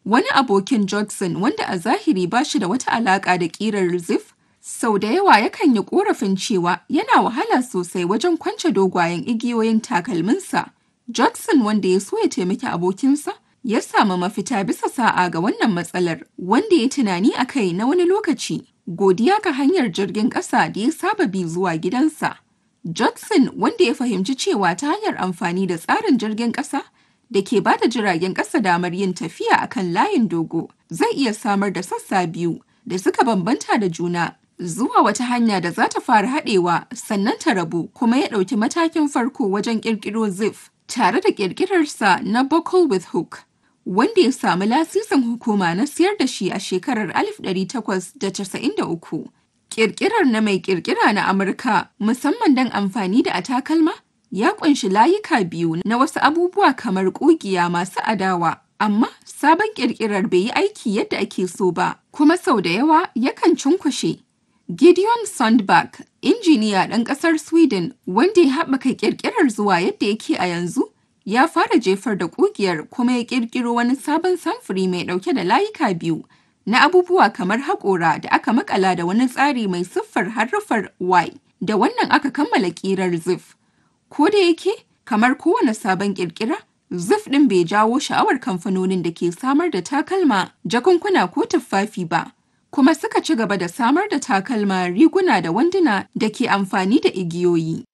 Wani abokin Judson wanda a zahiri ba shi da wata alaƙa da ƙirar Ziff, sau da yawa yakan yi ƙorafin cewa yana wahala sosai wajen kwance dogayen igiyoyin takalminsa. Judson wanda ya so ya taimaki abokinsa, ya samu mafita bisa sa'a ga wannan matsalar, wanda ya tunani a kai na wani lokaci, godiya ga hanyar jirgin ƙasa da ya saba bi zuwa gidansa. Judson wanda ya fahimci cewa ta hanyar amfani da tsarin jirgin ƙasa da ke ba da jiragen ƙasa damar yin tafiya a kan layin dogo, zai iya samar da sassa biyu da suka bambanta da juna zuwa wata hanya da za ta fara haɗewa sannan ta rabu kuma ya ɗauki matakin farko wajen ƙirƙiro Ziff tare da ƙirƙirarsa na Buckle with Hook. wanda ya samu lasisin hukuma na siyar da shi a shekarar 1893. Ƙirƙirar na mai ƙirƙira na Amurka musamman don amfani da a takalma ya ƙunshi layuka biyu na wasu abubuwa kamar ƙugiya masu adawa, amma sabon ƙirƙirar bai yi aiki yadda ake so ba, kuma sau da yawa yakan cunkushe. Gideon Sundback, injiniya ɗan ƙasar Sweden wanda ya haɓaka ƙirƙirar zuwa yadda yake a yanzu, ya fara jefar da ƙugiyar kuma ya ƙirƙiro wani sabon samfuri mai ɗauke da layuka biyu na abubuwa kamar haƙora da aka makala da wani tsari mai siffar harufar Y. Da wannan aka kammala ƙirar Ziff. Ko da yake, kamar kowane sabon ƙirƙira, Ziff ɗin bai jawo sha'awar kamfanonin da ke samar da takalma, jakunkuna ko tuffafi ba. Kuma suka ci gaba da samar da takalma, riguna da wanduna da ke amfani da igiyoyi.